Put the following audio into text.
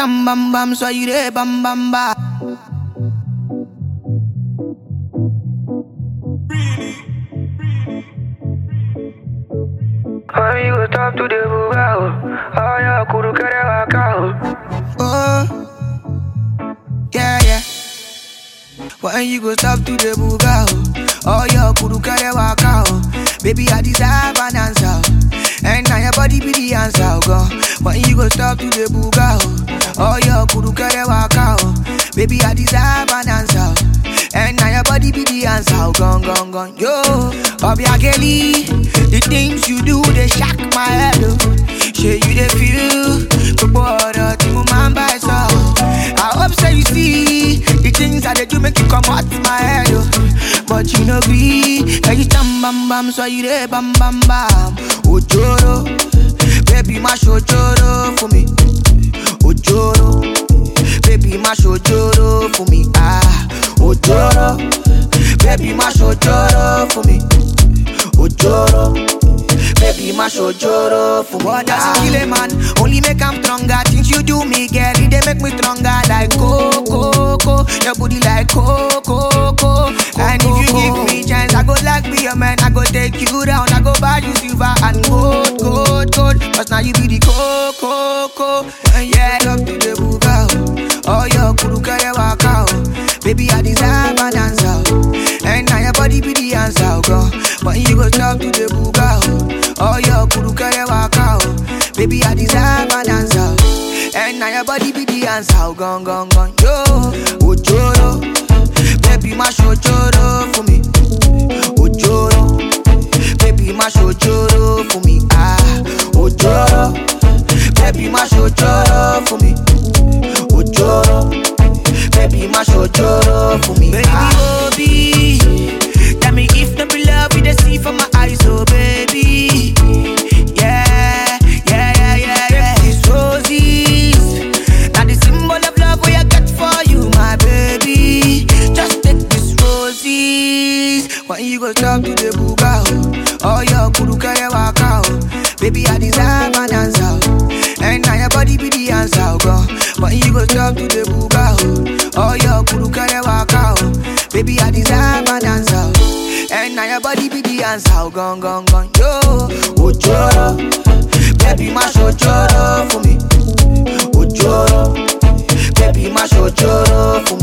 tam bam bam, so you there bam bam bam. When you go talk to the bugao, oh yeah, kuru kere wakao. Oh, yeah, yeah. When you go stop to the buga, oh, oh your kuru kare waka, oh. Baby, I deserve an answer, oh. and now your body be the answer, oh, God. When you go stop to the buga, oh, oh your kuru kare waka, oh. Baby, I deserve an answer, oh. and now your body be the answer, oh, gone, gone, gone. Yo, Bobby Kelly, the things you do they shock my head, oh. Say you they feel, but boy, the man by so. I hope so you see the things that they do make you come out my head, oh. But you know be, can you stand bam bam, so you there bam bam bam. Ojoro, baby mash ojoro for me. Ojoro, baby mash ojoro for me. Ah, ojoro, baby mash ojoro for me. Ojoro. Baby, my ojoro for what does kill a man? Only make I'm stronger. Things you do me, girl, they make me stronger. Like coco, coco, your booty like coco, coco. And if you give me chance, I go like be a man. I go take you down. I go buy you silver and gold, gold, gold. Cause now you be the coco, coco. And yeah, love to the buga. Oh, your kuru kare waka. oh. Baby, I deserve an answer. oh. And now your body be the answer, oh, God. When you go talk to the buga, oh. Oh, your kuru kare waka, oh. Baby, I deserve an answer. oh. And now your body be the answer, oh, gone, gone, gone. Yo, ojoro. Baby, my ojoro for me. Ojoro. Baby, my ojoro for me. Ah, ojoro. Baby, my ojoro for me. Ojoro. Baby, my ojoro for me. Baby, Ah. Obi. Tell me if no be love, you the see from my eyes, oh baby. Yeah, yeah, yeah, yeah, yeah. These roses, now the symbol of love we I got for you, my baby. Just take these roses. When you go talk to the buga, oh, oh your kuru kare waka, oh. Baby, I deserve an answer, oh. and now your body be the answer, oh God. When you go talk to the buga, oh, oh your kuru kare waka, oh. Baby, I deserve an answer, oh. and now your body be the answer, oh gone, gone, gone, yo. Ojoro, baby, my ojoro for me. Ojoro, baby, my ojoro for me.